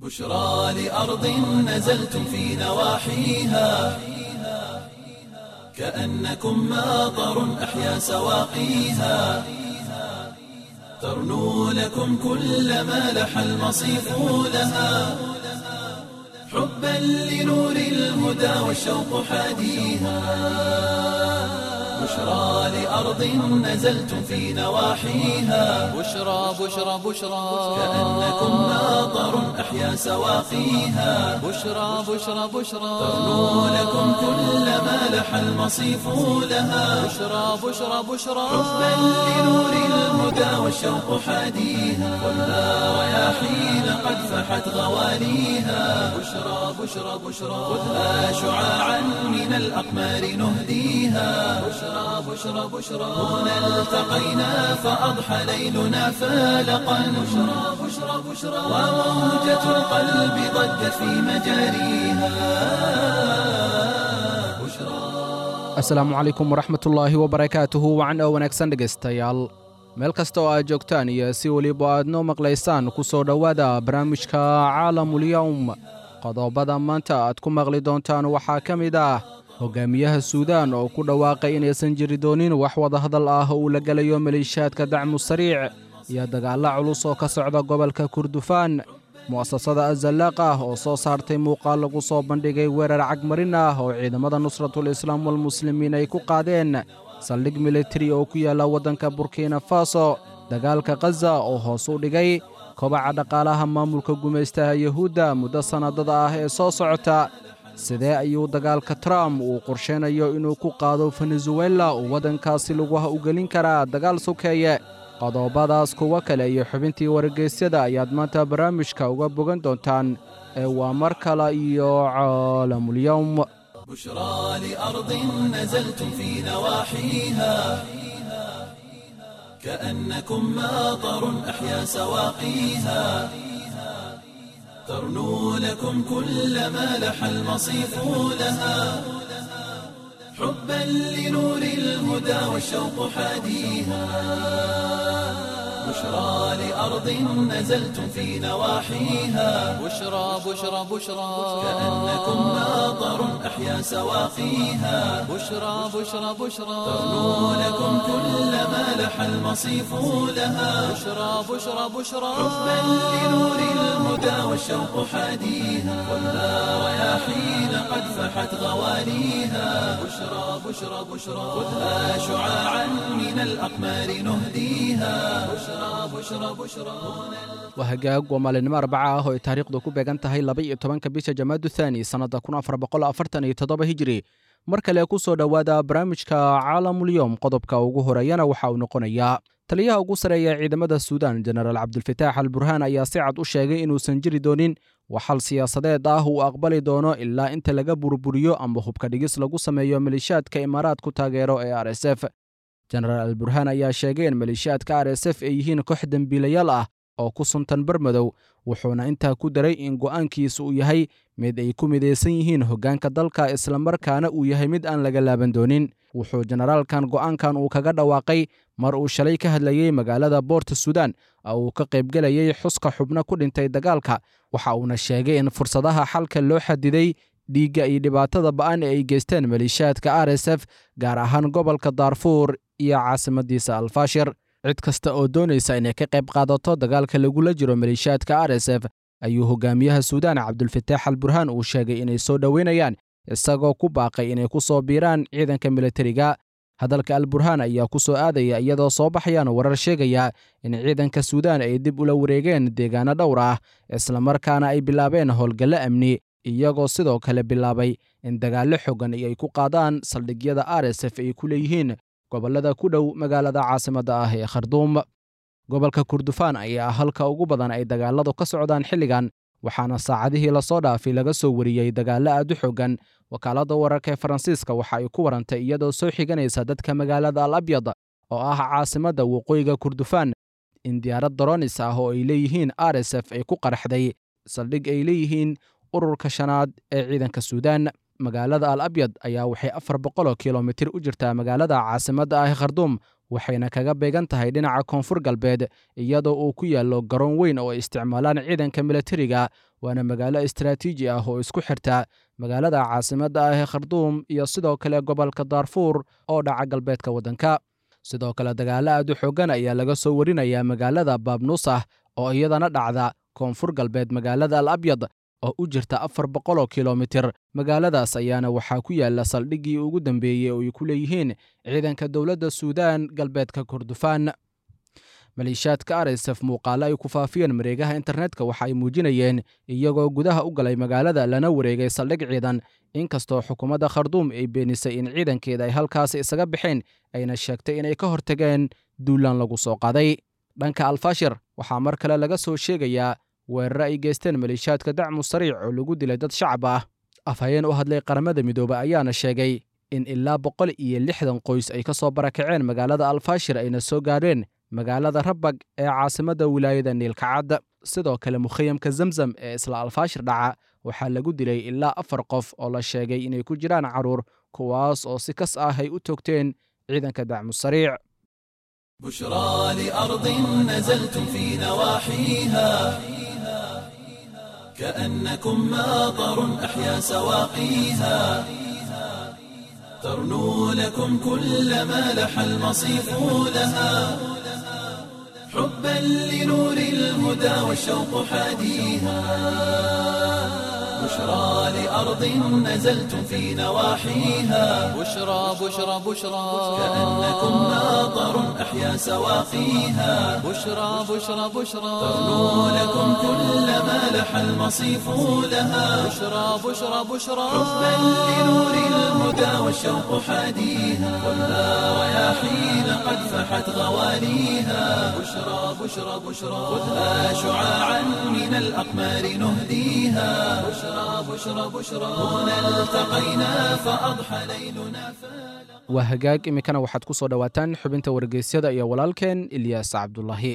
بشرى لأرض نزلتم في نواحيها كأنكم ماطر أحيا سواقيها ترنو لكم كل ما لح المصيف لها حبا لنور الهدى والشوق حاديها بشرى لأرض نزلتم في نواحيها بشرى بشرى بشرى كأنكم ماطر أحيا سواقيها بشرى بشرى بشرى ترنو لكم كل ما لح المصيف لها بشرى بشرى بشرى حبا لنور الهدى والشوق حاديها والنار رياحين قد فحت غواليها بشرى بشرى بشرى خذها شعاعا من الأقمار نهديها بشرى بشرى بشرى هنا التقينا فأضحى ليلنا فالقا بشرى بشرى بشرى وموجة القلب ضجت في مجاريها بشرى asalaamu calaykum waraxmatullaahi wabarakaatuhu wacan oo wanaagsan dhegaystayaal meel kasta oo aad joogtaan iyo si weliba aad noo maqlaysaan ku soo dhowaada barnaamijka caalamulyowm qodobada maanta aad ku maqli doontaan waxaa ka mid ah hogaamiyaha suudaan oo ku dhawaaqay inaysan jiri doonin wax wadahadal ah uu la gelayo maleeshiyaadka dacmu sariic iyo dagaalla culus oo ka socda gobolka kurdufaan mu'asasada azalaaq ah oo soo saartay muuqaal lagu soo bandhigay weerar cagmarin ah oo ciidamada nusratul islaam walmuslimiin ay ku qaadeen saldhig militari oo ku yaalla waddanka burkina faso dagaalka khaza oo hoos u dhigay kobaca dhaqaalaha maamulka gumaystaha yuhuudda muddo sannadada ah ee soo socota sidee ayuu dagaalka trump uu qorshaynayo inuu ku qaado venezuela uu waddankaasi laguha u gelin karaa dagaal sokeeye qodobadaas kuwo kale iyo xubintii wargeysyada ayaad maanta barnaamijka uga bogan doontaan ee waa mar kale iyo caalamulyowm بشرى لأرض نزلتم في نواحيها كأنكم ماطر أحيا سواقيها ترنو لكم كل ما لح المصيف لها حبا لنور الهدى والشوق حاديها بشرى لأرض نزلتم في نواحيها بشرى بشرى بشرى كأنكم ماطر أحيا سواقيها بشرى بشرى بشرى ترنو لكم كل ما لح المصيف لها بشرى بشرى بشرى حبا لنور الهدى والشوق حاديها والنار رياحين قد فحت غواليها بشرى بشرى بشرى خذها شعاعا من الأقمار نهديها بشرى بشرى بشرى waa hagaag waa maalinimo arbaca ah oo ay taariikhdu ku beegan tahay laba-iyo tobanka bisha jamaadu thaani sannadda kun afar boqol afartan iyo toddoba hijiri mar kale ku soo dhowaada barnaamijka caalamulyowm qodobka ugu horeeyana waxa uu noqonayaa taliyaha ugu sareeya ciidamada suudaan jenaraal cabdulfataax al burhaan ayaa si cad u sheegay inuusan jiri doonin waxal siyaasadeed ah uu aqbali doono ilaa inta laga burburiyo ama hubka dhigis lagu sameeyo maleeshiyaadka imaaraadku taageero ee r s f jenaraal al burhaan ayaa sheegay in maleeshiyaadka r s f ay yihiin koox dembiilayaal ah oo ku suntan barmadow wuxuuna intaa ku daray in go'aankiisa uu yahay mid ay ku midaysan yihiin hoggaanka dalka islamarkaana uu yahay mid aan laga laaban doonin wuxuu jenaraalkan go'aankan uu kaga dhawaaqay mar uu shalay ka hadlayey magaalada boorta suudaan oo uu ka qaybgelayey xuska xubno ku dhintay dagaalka waxa uuna sheegay in fursadaha xalka loo xadiday dhiigga iyo dhibaatada ba'an ee ay geysteen maleeshiyaadka r s f gaar ahaan gobolka daarfuur iyo caasimadiisa alfaashir cid kasta oo doonaysa inay ka qayb qaadato dagaalka lagula jiro maleeshiyaadka r s f ayuu hogaamiyaha suudaan cabdulfataax al burhaan uu sheegay inay soo dhoweynayaan isagoo ku baaqay inay ku soo biiraan ciidanka militariga hadalka al burhaan ayaa ku soo aadaya iyadoo soo baxayaan warar sheegaya in ciidanka suudaan ay dib ula wareegeen deegaano dhowr ah islamarkaana ay bilaabeen howlgallo amni iyagoo sidoo kale bilaabay in dagaallo xogan ay ku qaadaan saldhigyada r s f ay ku leeyihiin gobollada ku dhow magaalada caasimadda ah ee kharduum gobolka kurdufaan ayaa halka ugu badan ay dagaalladu ka socdaan xilligan waxaana saacadihii lasoo dhaafay laga soo wariyey dagaallo aad u xogan wakaaladda wararka ee faransiiska waxa ay ku warantay iyadoo soo xiganaysa dadka magaalada al abyad oo ah caasimadda waqooyiga kurdufaan in diyaarad doronis ah oo ay leeyihiin r s f ay ku qaraxday saldhig ay leeyihiin ururka shanaad ee ciidanka suudaan magaalada al abyad ayaa waxay afar boqoloo kilomitir u jirtaa magaalada caasimadda ah kharduum waxayna kaga beegan tahay dhinaca koonfur galbeed iyadoo uu ku yaallo garoon weyn oo ay isticmaalaan ciidanka militariga waana magaalo istaraatiiji ah oo isku xirta magaalada caasimadda ah ee kharduum iyo sidoo kale gobolka daarfuur oo dhaca galbeedka waddanka sidoo kale dagaalo aad u xooggan ayaa laga soo warinayaa magaalada baabnuusah oo iyadana dhacda koonfur galbeed magaalada al abyad oo u jirta afar boqoloo kilomitir magaaladaas ayaana waxaa ku yaala saldhiggii ugu dambeeyey oo ay ku leeyihiin ciidanka dowladda suudaan galbeedka kordofaan maleeshiyaadka arsf muuqaalo ay ku faafiyeen mareegaha internetka waxa ay muujinayeen iyagoo gudaha u galay magaalada lana wareegay saldhig ciidan inkastoo xukuumadda kharduum ay beenisay in ciidankeeda ay halkaasi isaga baxeen ayna sheegtay inay ka hortageen duulaan lagu soo qaaday dhanka alfashir waxaa mar kale laga soo sheegayaa weerare ay geysteen maleeshiyaadka dacmu sariic oo lagu dilay dad shacab ah afhayeen u hadlay qaramada midoobe ayaana sheegay in ilaa boqol iyo lixdan qoys ay ka soo barakaceen magaalada alfashir ayna soo gaadheen magaalada rabag ee caasimadda wilaayada niilkacad sidoo kale mukhayamka zamzam ee isla alfaashir dhaca waxaa lagu dilay ilaa afar qof oo la sheegay inay ku jiraan carruur kuwaas oo si kas ah ay u toogteen ciidanka dacmu sariic بشرى لأرض نزلتم في نواحيها كأنكم ماطر أحيا سواقيها ترنو لكم كل ما لح المصيف لها حبا لنور الهدى والشوق حاديها بشرى لأرض نزلتم في نواحيها بشرى بشرى بشرى كأنكم ماطر أحيا سواقيها بشرى بشرى بشرى ترنو لكم كل ما لح المصيف لها بشرى بشرى بشرى حبا لنور الهدى والشوق حاديها ولا رياحين قد فحت غواليها بشرى بشرى بشرى خذها شعاعا من الأقمار نهديها بشرى بشرى بشرى هنا التقينا فأضحى ليلنا فلا waa hagaag iminkana waxaad ku soo dhowaataan xubinta wargeysyada iyo walaalkeen ilyaas cabdulaahi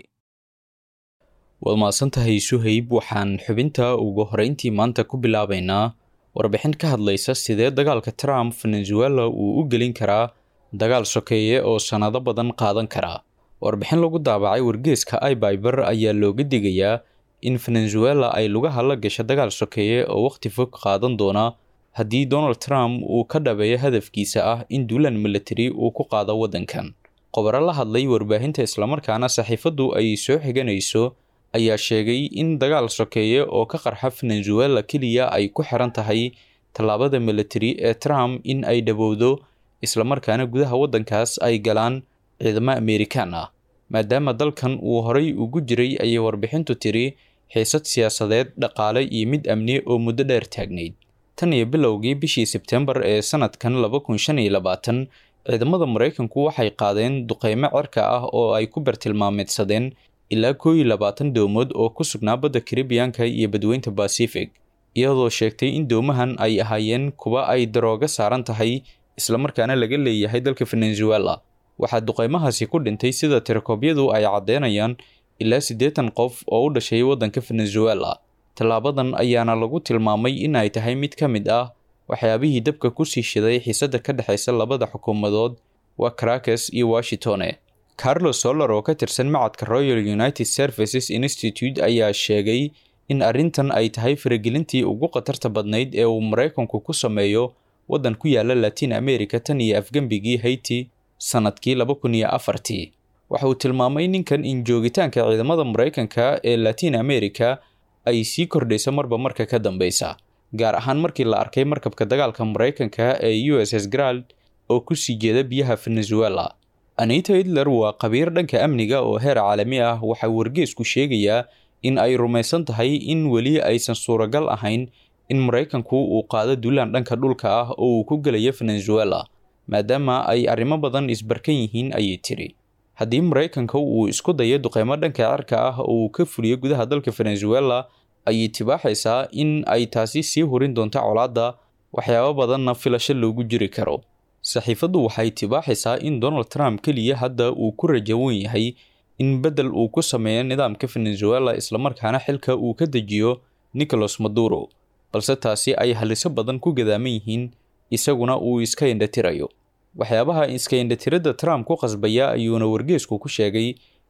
waad mahadsantahay suhayb waxaan xubinta ugu horeyntii maanta ku bilaabaynaa warbixin ka hadlaysa sidee dagaalka trump venezuela uu u gelin karaa dagaal sokeeye oo sannado badan qaadan karaa warbixin lagu daabacay wargeeska ibyber ayaa looga digayaa in venezuela ay lugaha la gasho dagaal sokeeye oo wakhti fog qaadan doona haddii donald trump uu ka dhabeeyo hadafkiisa ah in duulaan military uu ku qaado waddankan qobaro la hadlay warbaahinta islamarkaana saxiifaddu ay soo xiganayso ayaa sheegay in dagaal sokeeye oo ka qarxa venezuela keliya ay ku xiran tahay tallaabada military ee trump in ay dhowowdo islamarkaana gudaha waddankaas ay galaan ciidamo amerikaan ah maadaama dalkan uu horay ugu jiray ayay warbixintu tiri xiisad siyaasadeed dhaqaale iyo mid amni oo muddo dheer taagnayd tan iyo bilowgii bishii sebtembar ee sanadkan laba kun shan iyo labaatan ciidamada maraykanku waxay qaadeen duqeymo cirka ah oo ay ku bartilmaameedsadeen ilaa koo iyo labaatan doomood oo ku sugnaa badda karibiyanka iyo badweynta bacific iyadoo sheegtay in doomahan ay ahaayeen kuwa ay darooga saaran tahay islamarkaana laga leeyahay dalka venezuela waxaa duqeymahaasi ku dhintay sida tirakoobyadu ay caddeynayaan ilaa siddeetan qof oo u dhashay waddanka venezuela tallaabadan ayaana lagu tilmaamay in ay tahay mid ka mid ah waxyaabihii dabka kusii shiday xiisadda ka dhexaysa labada xukuumadood waa caracas iyo washingtone carlos soller oo ka tirsan macadka royal united services institute ayaa sheegay in arrintan ay tahay faragelintii ugu khatarta badnayd ee uu maraykanku ku sameeyo waddan ku yaala latin america tan iyo afgembigii haiti sannadkii laba kun iyo afartii waxa uu tilmaamay ninkan in joogitaanka ciidamada maraykanka ee latin america ay sii kordhayso marba marka ka dambeysa gaar ahaan markii la arkay markabka dagaalka maraykanka ee u s s grald oo kusii jeeda biyaha venezuela anita hitler waa khabiir dhanka amniga oo heer caalami ah waxaa wargeesku sheegayaa in ay rumaysan tahay in weli aysan suuragal ahayn in maraykanku uu qaado duulaan dhanka dhulka ah oo uu ku gelayo venezuela maadaama ay arrimo badan isbarkan yihiin ayay tiri haddii maraykanka uu isku dayo duqeymo dhanka cirka ah oo uu ka fuliyo gudaha dalka venezuela ayay tibaaxaysaa in ay taasi sii hurin doonto colaadda waxyaabo badanna filasho loogu jiri karo saxiifaddu waxay tibaaxaysaa in donald trump keliya hadda uu ku rajawan yahay in beddel uu ku sameeyo nidaamka venezuela islamarkaana xilka uu ka dejiyo nicolas maduro balse taasi ay haliso badan ku gadaaman yihiin isaguna uu iska indhatirayo waxyaabaha iska indhatiradda trump ku qasbaya ayuuna wargeesku ku sheegay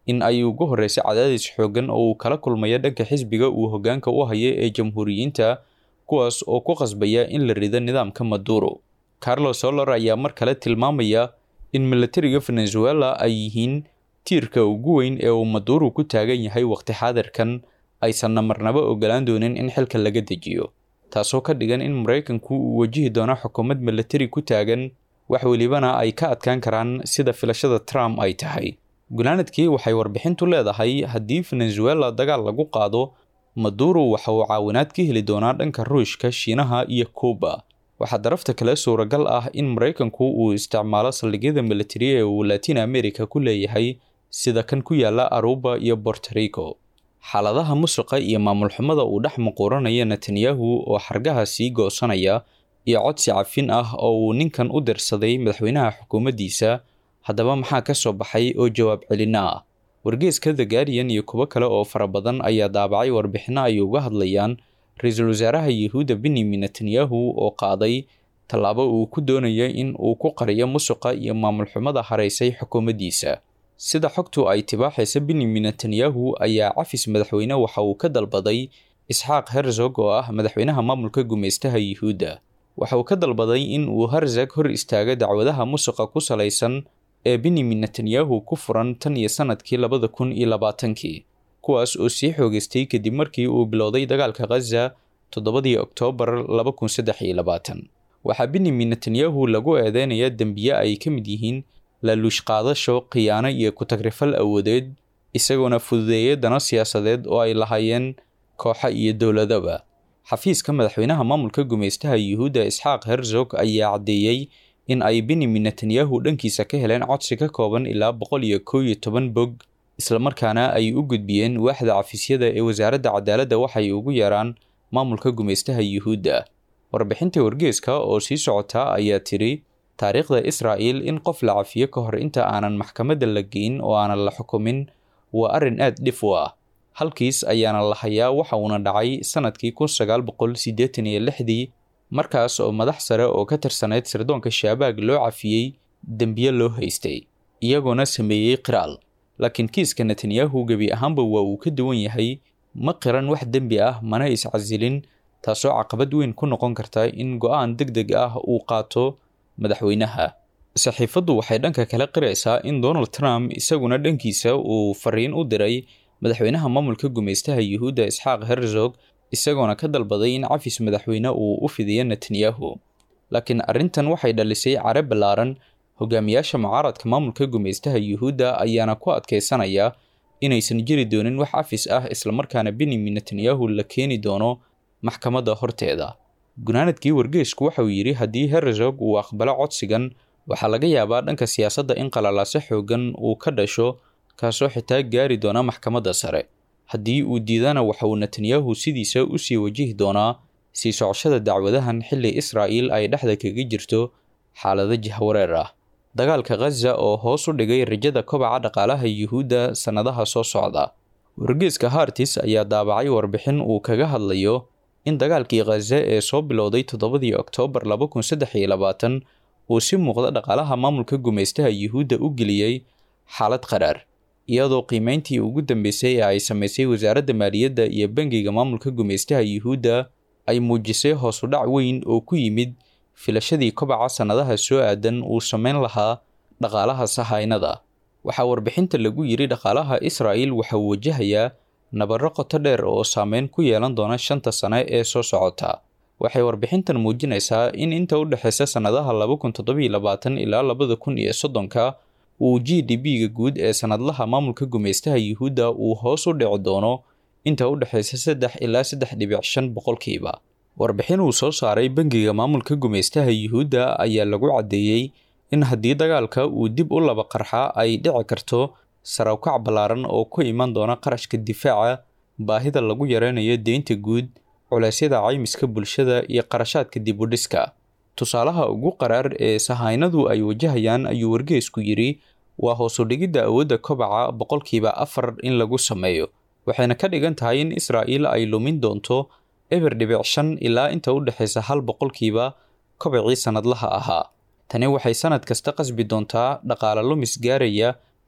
in ay ugu horreysay cadaadis xooggan oo uu kala kulmayo dhanka xisbiga uu hoggaanka u hayo ee jamhuuriyiinta kuwaas oo ku qasbaya in la rido nidaamka maduro carlos solar ayaa mar kale tilmaamaya in milatariga venezuela ay yihiin tiirka ugu weyn ee uu maduro ku taagan yahay waqti xaadirkan aysanna marnaba ogolaan doonin in xilka laga dejiyo taasoo ka dhigan in maraykanku uu wajihi doono xukuumad milatari ku taagan wax welibana ay ka adkaan karaan sida filashada trump ay tahay gunaanadkii waxay warbixintu leedahay haddii venezuela dagaal lagu qaado maduro waxa uu caawinaad ka heli doonaa dhanka ruushka shiinaha iyo kuuba waxaa darafta kale suuragal ah in maraykanku uu isticmaalo saldhigyada militari ee uu latin america ku leeyahay sida kan ku yaala aruba iyo borto rico xaaladaha musuqa iyo maamul xumada uu dhex muquuranaya netanyahu oo xargaha sii goosanaya iyo codsi cafin ah oo uu ninkan u dirsaday madaxweynaha xukuumaddiisa haddaba maxaa ka soo baxay oo jawaab celina ah wargeeska the guardian iyo kuwo kale oo fara badan ayaa daabacay warbixino ay uga hadlayaan ra-iisul wasaaraha yuhuudda benyamin netanyahu oo qaaday tallaabo uu ku doonaya in uu ku qariyo musuqa iyo maamul xumada haraysay xukuumaddiisa sida xogtu ay tibaaxaysa benyamin netanyahu ayaa cafis madaxweyne waxa uu ka dalbaday isxaaq herzog oo ah madaxweynaha maamulka gumaystaha yuhuudda waxa uu ka dalbaday in uu herzog hor istaago dacwadaha musuqa ku salaysan ee benyamin netanyahu ku furan tan iyo sanadkii labada kun iyo labaatankii kuwaas oo sii xoogeystay kadib markii uu bilowday dagaalka khaza toddobadii oktoobar laba kun saddex iyo labaatan waxaa benyamin netanyahu lagu eedeynaya dembiye ay ka mid yihiin laaluush qaadasho khiyaano iyo ku-tagrifal awoodeed isagoona fududeeya dano siyaasadeed oo ay lahaayeen kooxa iyo dowladaba xafiiska madaxweynaha maamulka gumaystaha yuhuudda isxaaq herzog ayaa caddeeyey in ay benyamin netanyahu dhankiisa ka heleen codsi ka kooban ilaa boqol iyo kow iyo toban bog islamarkaana ay u gudbiyeen waaxda cafiisyada ee wasaaradda cadaaladda waxay ugu yeeraan maamulka gumaystaha yuhuudda warbixinta wargeeska oo sii socota ayaa tiri taariikhda israa'il in qof la cafiyo ka hor inta aanan maxkamadda la geyn oo aanan la xukumin waa arrin aad dhif u ah halkiis ayaana la hayaa waxa uuna dhacay sanadkii kun sagaal boqol siddeetan iyo lixdii markaas oo madax sare oo ka tirsanayd sirdoonka shaabaag loo cafiyey dembiye loo haystay iyagoona sameeyey qiraal laakiin kiiska netanyahu gebi ahaanba waa uu ka duwan yahay ma qiran wax dembi ah mana iscasilin taasoo caqabad weyn ku noqon karta in go-aan deg deg ah uu qaato madaxweynaha saxiifaddu waxay dhanka kale qiraysaa in donald trump isaguna dhankiisa uu fariin u diray madaxweynaha maamulka gumaystaha yuhuudda isxaaq herzog isagoona ka dalbaday in cafis madaxweyne uu u fidiyo netanyahu laakiin arrintan waxay dhalisay care ballaaran hogaamiyaasha mucaaradka maamulka gumaystaha yuhuudda ayaana ku adkaysanaya inaysan jiri doonin wax cafis ah islamarkaana benyamin netanyahu la keeni doono maxkamadda horteeda gunaanadkii wargeesku waxauu yidhi haddii herzog uu aqbalo codsigan waxaa laga yaabaa dhanka siyaasadda in qalalaase xoogan uu ka dhasho kaasoo xitaa gaari doona maxkamadda sare haddii uu diidana waxa uu netanyahu sidiisa usii wajihi doonaa sii socoshada dacwadahan xilli israa'iil ay dhexda kaga jirto xaalado jahwareer ah dagaalka khaza oo hoos u dhigay rajada kobaca dhaqaalaha yuhuudda sannadaha soo socda wargeeska hartis ayaa daabacay warbixin uu kaga hadlayo in dagaalkii khaza ee soo bilowday toddobadii oktoobar laba kun saddex iyo labaatan uu si muuqda dhaqaalaha maamulka gumaystaha yuhuudda u geliyey xaalad qaraar iyadoo qiimeyntii ugu dambeysay ee ay samaysay wasaaradda maaliyadda iyo bangiga maamulka gumaystaha yuhuudda ay muujisay hoos u dhac weyn oo ku yimid filashadii kobaca sannadaha soo aadan uu samayn lahaa dhaqaalaha sahaynada waxaa warbixinta lagu yidhi dhaqaalaha israa'il waxa uu wajahayaa nabarro qoto dheer oo saameyn ku yeelan doona shanta sane ee soo socota waxay warbixintan muujinaysaa in inta u dhexeysa sannadaha laba kun toddobiyo labaatan ilaa labada kun iyo soddonka uu g d b-ga guud ee sannadlaha maamulka gumaystaha yuhuudda uu hoos u dhici doono inta u dhexeysa saddex ilaa saddex dhibic shan boqolkiiba warbixin uu soo saaray bangiga maamulka gumaystaha yuhuudda ayaa lagu caddeeyey in haddii dagaalka uu dib u laba qarxa ay dhici karto sarawkac ballaaran oo ku iman doona qarashka difaaca baahida lagu yareynayo deynta guud culeysyada caymiska bulshada iyo qarashaadka dib u dhiska tusaalaha ugu qaraar ee sahaynadu ay wajahayaan ayuu wargeesku yidhi waa hoosu dhigidda awoodda kobaca boqolkiiba afar in lagu sameeyo waxayna ka dhigan tahay in israa'iil ay lumin doonto eber dhibic shan ilaa inta u dhexeysa hal boqolkiiba kobacii sannadlaha ahaa tani waxay sannad kasta qasbi doontaa dhaqaale lumis gaaraya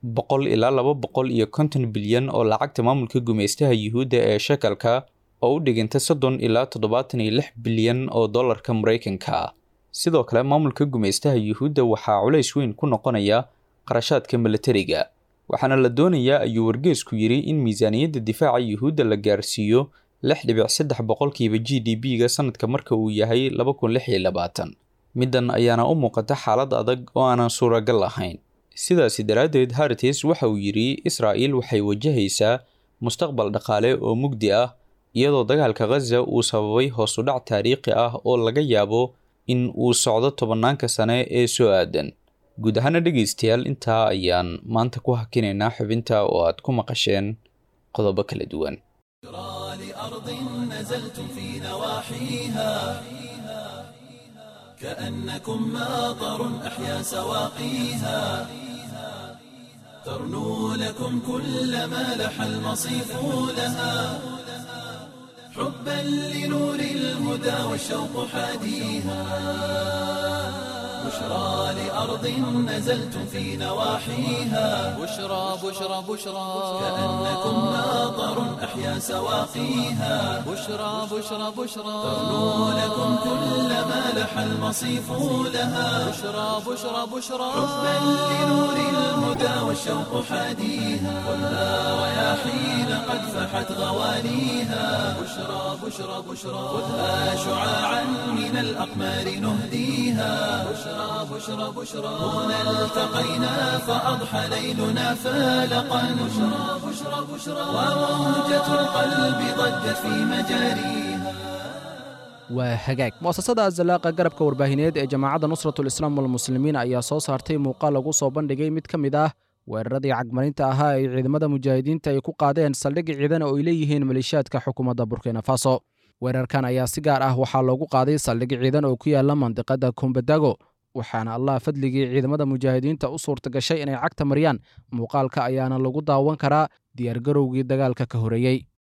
boqol ilaa laba boqol iyo konton bilyan oo lacagta maamulka gumaystaha yuhuudda ee shekalka oo u dhiganta soddon ilaa toddobaatan iyo lix bilyan oo dollarka maraykanka ah sidoo kale maamulka gumaystaha yuhuudda waxaa culays weyn ku noqonaya qarashaadka milatariga waxaana la doonayaa ayuu wargeesku yidhi in miisaaniyadda difaaca yuhuudda la gaarsiiyo lix dhibic saddex boqolkiiba g d b-ga sanadka marka uu yahay laba kun lix iyo labaatan middan ayaana u muuqata xaalad adag oo aanan suuragal ahayn sidaasi daraaddeed hartis waxa uu yidhi israa'il waxay wajahaysaa mustaqbal dhaqaale oo mugdi ah iyadoo dagaalka khaza uu sababay hoos u dhac taariikhi ah oo laga yaabo in uu socdo tobannaanka sane ee soo aadan guud ahaana dhegaystayaal intaa ayaan maanta ku hakinaynaa xubinta oo aad ku maqasheen qodobo kala duwan لأرض نزلتم في نواحيها كأنكم ماطر أحيا سواقيها ترنو لكم كل ما لح المصيف لها حبا لنور الهدى والشوق حاديها بشرى لأرض نزلتم في نواحيها بشرى بشرى بشرى كأنكم ماطر أحيا سواقيها بشرى بشرى بشرى ترنو لكم كل ما لح المصيف لها بشرى بشرى بشرى حبا لنور الهدى والشوق حاديها خذها رياحين قد فحت غوانيها بشرى بشرى بشرى خذها شعاعا من الأقمار نهديها بشرى بشرى بشرى هنا التقينا فأضحى ليلنا فالقا بشرى بشرى بشرى وموجة القلب ضجت في مجاريها waa hagaag mu'asasada azalaaqa garabka warbaahineed ee jamaacadda nusratul islaam walmuslimiin ayaa soo saartay muuqaal lagu soo bandhigay mid ka mid ah weeraradii cagmarinta ahaa ay ciidamada mujaahidiinta ay ku qaadeen saldhigi ciidan oo ay leeyihiin maleeshiyaadka xukuumadda burkina faso weerarkan ayaa si gaar ah waxaa loogu qaaday saldhigi ciidan oo ku yaala mandiqada kumbadago waxaana allah fadligii ciidamada mujaahidiinta u suurta gashay inay cagta mariyaan muuqaalka ayaana lagu daawan karaa diyaargarowgii dagaalka ka horeeyey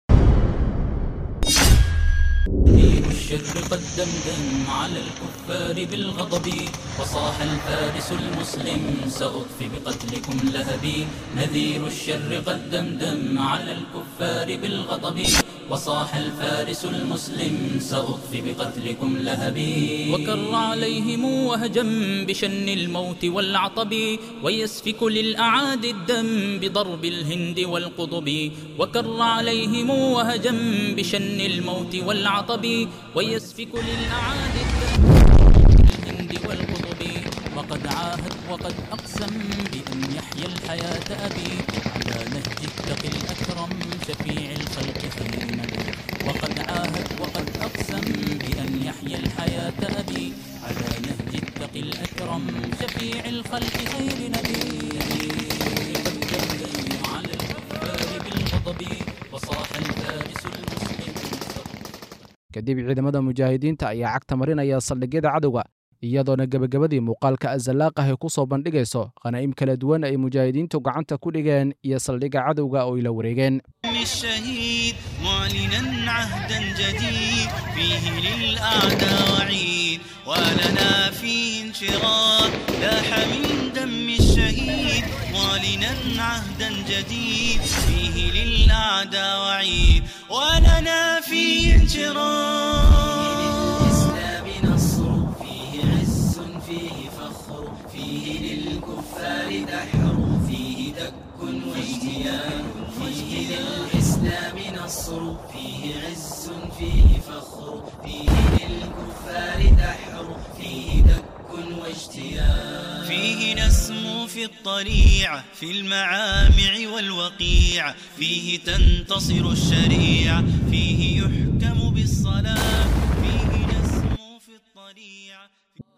دين الشر قد دمدم على الكفار بالغضب وصاح الفارس المسلم سأطفي بقتلكم لهبي نذير الشر قد دمدم على الكفار بالغضب وصاح الفارس المسلم سأطفي بقتلكم لهبي وكر عليهم وهجم بشن الموت والعطب ويسفك للأعادي الدم بضرب الهند والقطب وكر عليهم وهجم بشن الموت والعطب ويسفك للأعادي الدم الهند والقطب وقد عاهد وقد أقسم بأن يحيى الحياة أبي على نهج التقي الأكرم شفيع الخلق خير نبي وقد عاهد وقد أقسم بأن يحيى الحياة أبي على نهج التقي الأكرم شفيع الخلق خير نبي قد دمدم على الكفار بالغضب وصاح الفارس المسلم kadib ciidamada mujaahidiinta ayaa cagta marinaya saldhigyada cadowga iyadoona gebagabadii muuqaalka azalaaq ah ay ku soo bandhigayso khanaa'im kala duwan ay mujaahidiintu gacanta ku dhigeen iyo saldhigga cadowga oo ay la wareegeen الشهيد معلنا عهدا جديد فيه للأعداء وعيد ولنا فيه انشراح لاح من دم الشهيد معلنا عهدا جديد فيه للأعداء وعيد ولنا فيه انشراح للإسلام نصر فيه عز فيه فخر فيه للكفار دحر فيه دك واجتيان فيه للإسلام نصر فيه عز فيه فخر فيه للكفار دحر فيه دك واجتيان فيه نسمو في الطليعة في المعامع والوقيع فيه تنتصر الشريعة فيه يحكم بالصلاة فيه نسمو في الطليعة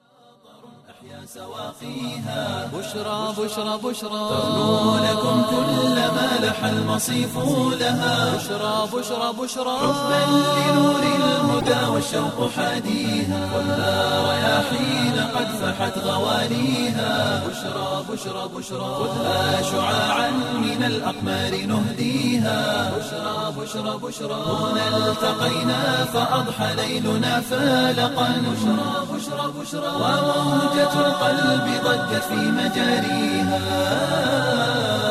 أحيا سواقيها بشرى بشرى بشرى ترنو لكم كل ما لح المصيف لها بشرى بشرى بشرى حبا لنور الهدى والشوق حاديها خذها رياحين قد فحت غوانيها بشرى بشرى بشرى خذها شعاعا من الأقمار نهديها بشرى بشرى بشرى هنا التقينا فأضحى ليلنا فالقا بشرى بشرى بشرى وموجة القلب ضجت في مجاريها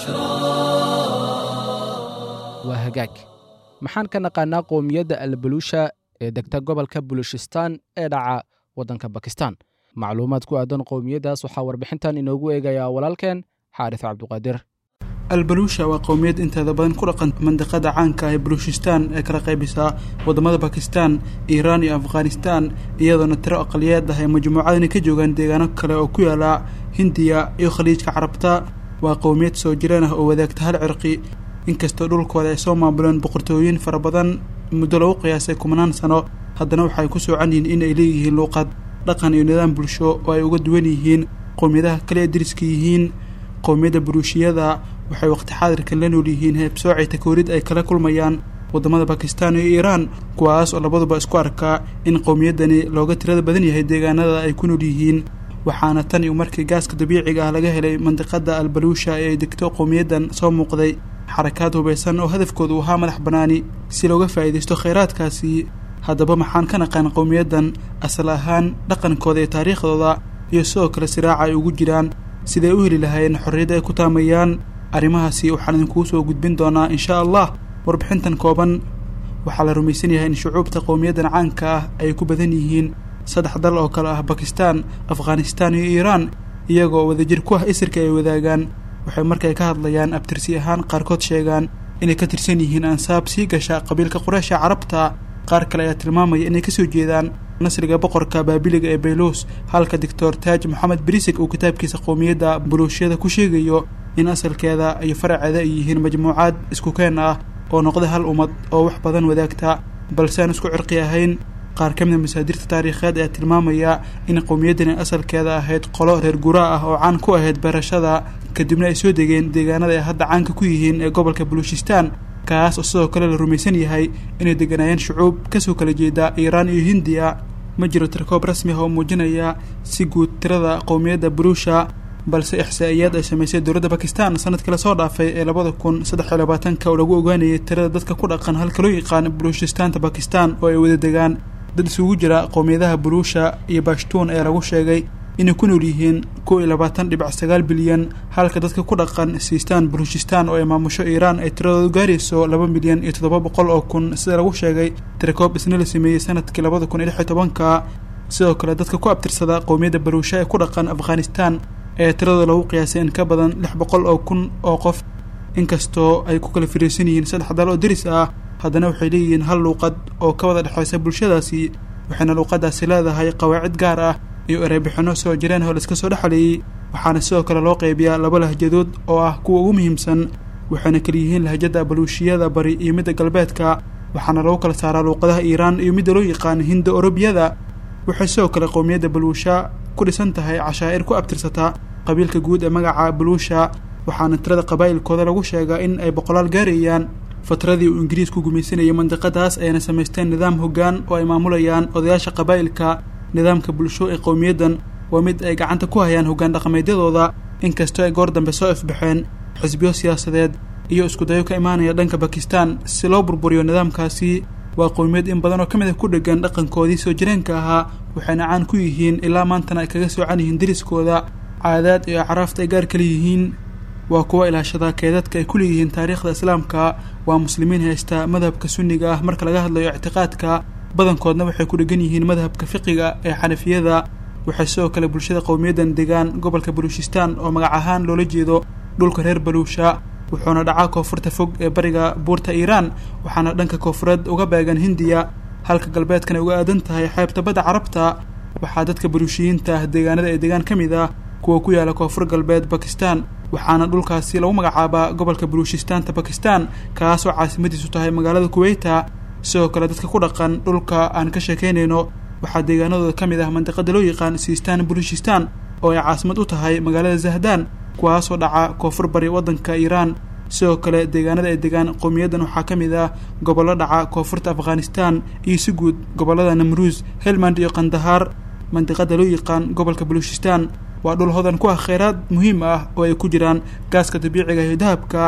waa hagaag maxaan ka naqaanaa qowmiyadda albaluusha ee degta gobolka bulushistaan ee dhaca waddanka bakistan macluumaad ku aadan qowmiyaddaas waxaa warbixintan inoogu eegayaa walaalkeen xaaris cabduqaadir albaluusha waa qowmiyad inteeda badan ku dhaqan mandiqada caanka ah ee baluushistaan ee kala qaybisaa waddamada bakistan iiraan iyo afghanistan iyadoona tiro aqaliyeed ah ay majmuucadani ka joogaan deegaano kale oo ku yaala hindiya iyo khaliijka carabta waa qowmiyad soo jireen ah oo wadaagta hal cirqi inkastoo dhulkooda ay soo maamuleen boqortooyin fara badan muddo lagu qiyaasay kumanaan sano haddana waxay ku soocan yihiin in ay leeyihiin luuqad dhaqan iyo nidaam bulsho oo ay uga duwan yihiin qowmiyadaha kale ee deriska yihiin qowmiyadda buruushiyada waxay waqti xaadirkan la nool yihiin heebsoocay takoorid ay kala kulmayaan waddamada bakistan iyo iiraan kuwaas oo labaduba isku arkaa in qowmiyaddani looga tirada badan yahay deegaanada ay ku nool yihiin waxaana tan iyo markii gaaska dabiiciga ah laga helay mandiqada albaluusha ee ay degto qowmiyaddan soo muuqday xarakaad hubaysan oo hadafkoodu ahaa madax bannaani si looga faa'iidaysto khayraadkaasi haddaba maxaan ka naqaan qowmiyaddan asal ahaan dhaqankooda iyo taariikhdooda iyo sidoo kale siraaca ay ugu jiraan siday u heli lahaayeen xorriyadda ay ku taamayaan arrimahaasi waxaan idinkugu soo gudbin doonaa inshaa allah warbixintan kooban waxaa la rumaysan yahay in shucuubta qowmiyaddan caanka ah ay ku badan yihiin saddex dal oo kale ah bakistan afghanistan iyo iiraan iyagoo wadajir ku ah isirka ay wadaagaan waxay markay ka hadlayaan abtirsi ahaan qaarkood sheegaan inay ka tirsan yihiin ansaab sii gasha qabiilka qureysha carabta qaar kale ayaa tilmaamaya inay kasoo jeedaan nasriga boqorka baabiliga ee bayluus halka doctor taaj moxamed brisig uu kitaabkiisa qowmiyadda buluushiyada ku sheegayo in asalkeeda iyo faraceeda ay yihiin majmuucaad isku keen ah oo noqda hal ummad oo wax badan wadaagta balse aan isku cirqi ahayn qaar ka mida masaadirta taariikheed ayaa tilmaamaya in qowmiyaddani asalkeeda ahayd qolo reer guraa ah oo caan ku ahayd beerashada kadibna ay soo degeen deegaanada ay hadda caanka ku yihiin ee gobolka baluushistaan kaas oo sidoo kale la rumaysan yahay inay deganaayeen shucuub kasoo kala jeeda iiraan iyo hindiya ma jiro tirkoob rasmi ah oo muujinaya si guud tirada qowmiyadda baluusha balse ixsaa'iyaad ay samaysay dowladda bakistan sanadkii lasoo dhaafay ee labada kun saddex iyo labaatanka oo lagu ogaanayay tirada dadka ku dhaqan halka loo yaqaan baluushistaanta bakistan oo ay wada degaan dad isugu jira qowmiyadaha buluusha iyo bashtuun ee lagu sheegay inay ku nool yihiin kow iyo labaatan dhibic sagaal bilyan halka dadka ku dhaqan siistaan baluushistaan oo ay maamusho iiraan ay tiradoodu gaarayso laba milyan iyo toddoba boqol oo kun sida lagu sheegay tirakoob isna la sameeyey sanadkii labada kun iyo lix iyo tobanka sidoo kale dadka ku abtirsada qowmiyadda baluusha ee ku dhaqan afghanistan ee tiradooda lagu qiyaasay in ka badan lix boqol oo kun oo qof inkastoo ay ku kala firiirsan yihiin saddex dal oo deris ah haddana waxay leeyihiin hal luuqad oo ka wada dhexaysa bulshadaasi waxayna luuqadaasi leedahay qawaacid gaar ah iyo ereybixinno soo jireen oo laiska soo dhexleeyey waxaana sidoo kale loo qaybiyaa laba lahjadood oo ah kuwa ugu muhiimsan waxayna kala yihiin lahjada baluushiyada bari iyo midda galbeedka waxaana lagu kala saaraa luuqadaha iiraan iyo midda loo yaqaan hinda orobiyada waxay sidoo kale qowmiyadda baluusha ku dhisan tahay cashaa'ir ku abtirsata qabiilka guud ee magaca baluusha waxaana tirada qabaa'ilkooda lagu sheegaa in ay boqolaal gaarayaan fatradii uu ingiriisku gumaysanayay mandiqadaas ayna samaysteen nidaam hoggaan oo ay maamulayaan odayaasha qabaa'ilka nidaamka bulsho ee qowmiyaddan waa mid ay gacanta ku hayaan hoggaan dhaqameedyadooda inkastoo ay goor dambe soo ifbaxeen xisbiyo siyaasadeed iyo iskudayo ka imaanaya dhanka bakistan si loo burburiyo nidaamkaasi waa qowmiyad in badan oo ka mid a ku dhegan dhaqankoodii soo jireenka ahaa waxayna caan ku yihiin ilaa maantana ay kaga soocan yihiin deriskooda caadaad iyo acraafta ay gaar kala yihiin waa kuwa ilaashada keedadka ay ku leeyihiin taariikhda islaamka waa muslimiin haysta madhabka sunniga ah marka laga hadlayo ictiqaadka badankoodna waxay ku dhegan yihiin madhabka fiqiga ee xanafiyada waxay sidoo kale bulshada qowmiyaddan degaan gobolka baluushistaan oo magac ahaan loola jeedo dhulka reer baluusha wuxuuna dhacaa koonfurta fog ee bariga buurta iiraan waxaana dhanka koonfureed uga beegan hindiya halka galbeedkan ay uga aadan tahay xeebta badda carabta waxaa dadka baluushiyiinta ah deegaanada ee degaan ka mid ah kuwa ku yaala koonfur galbeed bakistan waxaana dhulkaasi lagu magacaabaa gobolka baluushistaanta bakistan kaasoo caasimadiisu tahay magaalada kuweyta sidoo kale dadka ku dhaqan dhulka aan ka sheekaynayno waxaa deegaanadooda ka mid ah mandiqada loo yaqaan siistaan baluushistaan oo ay caasimad u tahay magaalada zahdaan kuwaasoo dhaca koonfur bari waddanka iiraan sidoo kale deegaanada ay degaan qowmiyaddan waxaa ka mid ah gobollo dhaca koonfurta afghanistan iyo si guud gobollada namruus helmand iyo kandahaar mandiqada loo yaqaan gobolka baluushistaan waa dhul hodan ku ah kheyraad muhiim ah oo ay ku jiraan gaaska dabiiciga iyo dahabka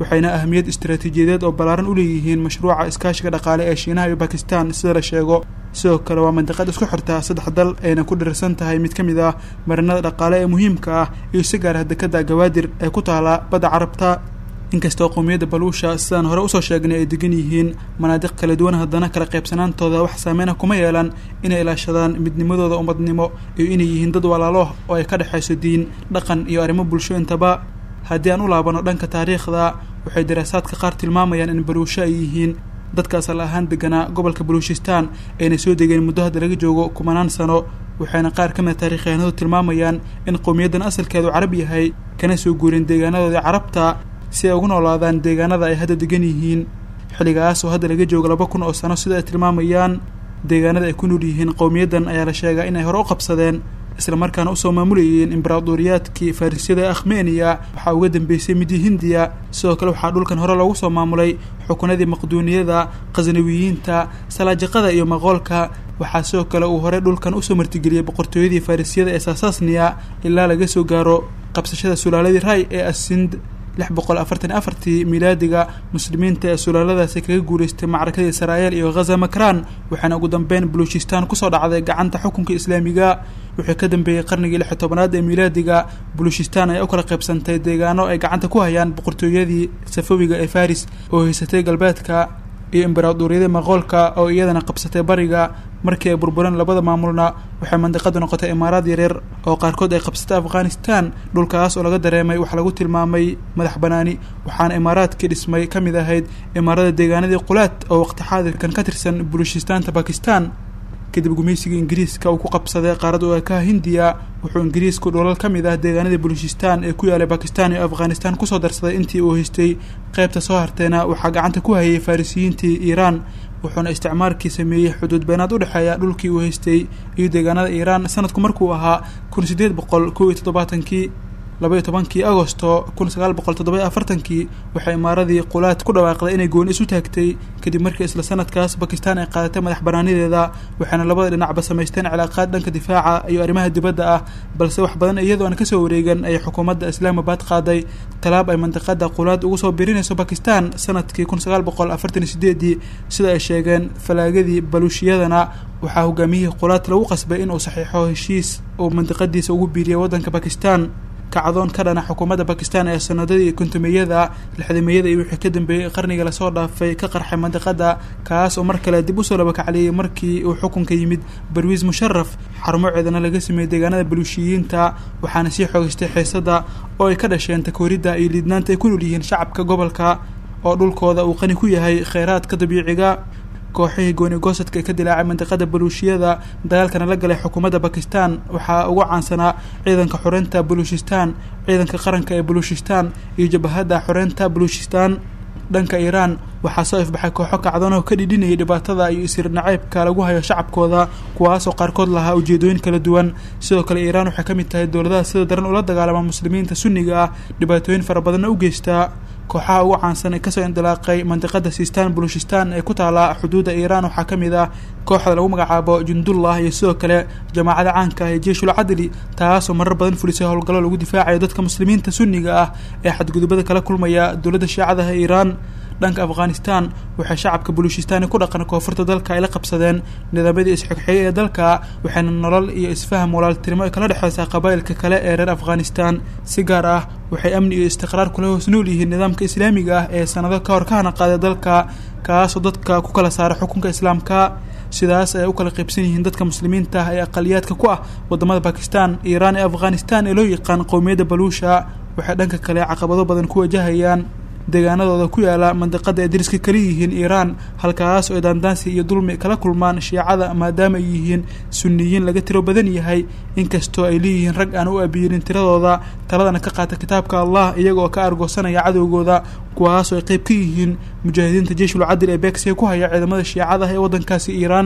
waxayna ahmiyad istaraatiijiyadeed oo ballaaran u leeyihiin mashruuca iskaashiga dhaqaale ee shiinaha iyo bakistan sida la sheego sidoo kale waa mandiqad isku xirta saddex dal ayna ku dhirirsan tahay mid ka mid ah marinada dhaqaale ee muhiimka ah iyo si gaar ah dekadda gawaadir ee ku taala badda carabta inkastoo qowmiyadda baluusha sidaan hore usoo sheegnay ay degan yihiin manaadiq kala duwan haddana kala qaybsanaantooda wax saameyna kuma yeelan inay ilaashadaan midnimadooda ummadnimo iyo inay yihiin dad walaalo oo ay ka dhexayso diin dhaqan iyo arrimo bulsho intaba haddii aan u laabano dhanka taariikhda waxay daraasaadka qaar tilmaamayaan in baluusho ay yihiin dadka asal ahaan deganaa gobolka baluushistaan ayna soo degeen muddo hadda laga joogo kumanaan sano waxayna qaar ka mid a taarikhyahanadu tilmaamayaan in qowmiyaddan asalkeedu carab yahay kana soo guureen deegaanadoodii carabta si ay ugu noolaadaan deegaanada ay hadda degan yihiin xilligaas oo hadda laga joogo laba kun oo sano sida ay tilmaamayaan deegaanada ay ku nool yihiin qowmiyaddan ayaa la sheegaa inay hore u qabsadeen islamarkaana usoo maamulayeen imbaraadoriyaadkii farrisyada ee akhmeniya waxaa uga dambeysay midii hindiya sidoo kale waxaa dhulkan hore loogu soo maamulay xukunadii maqduuniyada khasnawiyiinta salaajiqada iyo maqoolka waxaa sidoo kale uu hore dhulkan usoo martigeliyey boqortooyadii farrisyada ee saasasniya ilaa laga soo gaaro qabsashada sulaaladii ray ee asind lix boqol afartan iyo afartii milaadiga muslimiinta ee sulaaladaasi kaga guuleystay macrakadii israa'el iyo ghaza makran waxaana ugu dambeyn baluchistan kusoo dhacday gacanta xukunka islaamiga wixii ka dambeeyey qarnigii lix iyo tobanaad ee milaadiga baluchistan ayaa u kala qaybsantay deegaano ay gacanta ku hayaan boqortooyadii safawiga ee faris oo haysatay galbeedka iyo imbaraadoriyada maqoolka oo iyadana qabsatay bariga markii ay burbureen labada maamulna waxay mandiqadu noqotay imaaraad yaryar oo qaarkood ay qabsatay afghanistan dhulkaas oo laga dareemay wax lagu tilmaamay madax banaani waxaana imaaraadkii dhismay ka mid ahayd imaarada deegaanadii qulaad oo waqti xaadirkan ka tirsan bulushistaanta bakistan kadib gumaysigii ingiriiska uu ku qabsaday qaarad oo ekaha hindiya wuxuu ingiriisku dholal ka mid ah deegaanadii baluchistan ee ku yaalay bakistan iyo afghanistan kusoo darsaday intii uu haystay qaybta soo harteena waxaa gacanta ku hayay farisiyiintii iiraan wuxuuna isticmaalkii sameeyey xuduud beenaad u dhexeeya dhulkii uu haystay iyo deegaanada iiraan sanadku markuu ahaa kun sideed boqol kow iyo toddobaatankii laba iyo tobankii agosto kun sagaal boqol toddoba iyo afartankii waxay imaaradii qulaad ku dhawaaqday inay gooni isu taagtay kadib markii isla sanadkaas bakistan ay qaadatay madax banaanideeda waxaana labada dhinacba samaysteen cilaaqaad dhanka difaaca iyo arrimaha dibadda ah balse wax badan iyadoo aan kasoo wareegan ayay xukuumadda islaamabad qaaday talaab ay mandiqada qulaad ugu soo birinayso bakistan sanadkii kun sagaal boqol afartan iyo sideedii sida ay sheegeen falaagadii baluushiyadana waxaa hogaamiyihii qulaad lagu qasbay inuu saxiixo heshiis uu mandiqadiisa ugu biiriyay waddanka bakistan kacdoon ka dhana xukuumadda bakistan ee sanadadii kontumeyada lixdameyada iyo wixii ka dambeeyey qarniga lasoo dhaafay ka qarxay mandiqada kaas oo mar kale dib usoo labakacliyey markii uu xukunka yimid barwiis musharaf xarumo ceedana laga sameeyey deegaanada baluushiyiinta waxaana sii xoogeystay xiisada oo ay ka dhasheen takooridda iyo liidnaanta ay ku nool yihiin shacabka gobolka oo dhulkooda uu qani ku yahay kheyraadka dabiiciga kooxihii gooni goosadka ee ka dilaacay mandiqada baluushiyada dagaalkana la galay xukuumadda bakistan waxaa ugu caansanaa ciidanka xoreynta baluushistan ciidanka qaranka ee baluushistan iyo jabahadda xoreynta baluushistan dhanka iiraan waxaa soo ifbaxay kooxo kacdoon oo ka dhidhinayay dhibaatada iyo isir naceybka lagu hayo shacabkooda kuwaasoo qaarkood lahaa ujeedooyin kala duwan sidoo kale iiraan waxay ka mid tahay dowladaha sida daran ula dagaalama muslimiinta sunniga ah dhibaatooyin fara badanna u geystaa kooxaha ugu caansan ee kasoo indilaaqay mandiqada sistan baluushistan ee ku taala xuduudda iiraan waxaa ka mid ah kooxda lagu magacaabo jundullah iyo sidoo kale jamaacada caanka ah ee jeishul cadli taasoo marar badan fulisay howlgallo lagu difaacayo dadka muslimiinta sunniga ah ee xadgudubada kala kulmaya dowladda shiicadaha iiraan dhanka afghanistan waxay shacabka baluushistani ku dhaqan koonfurta dalka ay la qabsadeen nidaamyadii isxigxigay ee dalka waxayna nolol iyo isfaham walaaltinimo ay kala dhexeysaa qabaa'ilka kale ee reer afghanistan si gaar ah waxay amni iyo istiqraar kula hoos nool yihiin nidaamka islaamiga ah ee sanado ka hor ka hana qaaday dalka kaasoo dadka ku kala saara xukunka islaamka sidaas ay u kala qaybsan yihiin dadka muslimiinta ah ee aqaliyaadka ku ah wadamada bakistan iiraan iyo afghanistan ee loo yaqaan qowmiyadda baluusha waxay dhanka kale caqabado badan ku wajahayaan deegaanadooda ku yaala mandiqada ay dariska kala yihiin iiraan halkaas oo ay daandaansi iyo dulmi kala kulmaan shiicada maadaama ay yihiin sunniyiin laga tiro badan yahay inkastoo ay leeyihiin rag aan u abiyirin tiradooda taladana ka qaata kitaabka allah iyagaoo ka argoosanaya cadowgooda kuwaasoo ay qayb ka yihiin mujaahidiinta jeishul cadil ee beegsiga ku haya ciidamada shiicada ee waddankaasi iiraan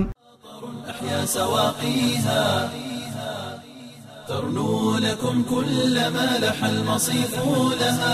أحيا سواقيها ترنو لكم كل ما لح المصيف لها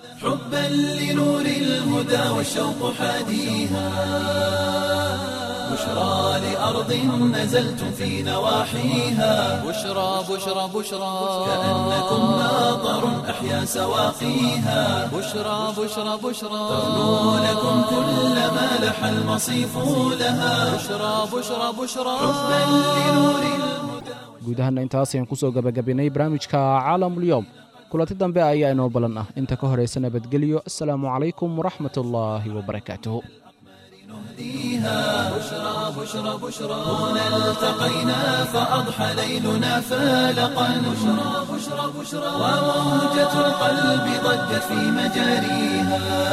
حبا لنور الهدى والشوق حاديها بشرى لأرض نزلتم في نواحيها بشرى بشرى بشرى كأنكم ماطر أحيا سواقيها بشرى بشرى بشرى تغنو لكم كل ما لح المصيف لها بشرى بشرى بشرى حبا لنور الهدى guud ahaana intaas ayaan kusoo gabagabinay barnaamijka caalamulyoom kulanti dambe ayaa inoo balan ah inta ka horaysa nabadgelyo asalaamu calaykum waraxmat ullaahi wabarakaatuh بشرى بشرى بشرى هنا التقينا فأضحى ليلنا فالقا بشرى بشرى بشرى وموجة القلب ضجت في مجاريها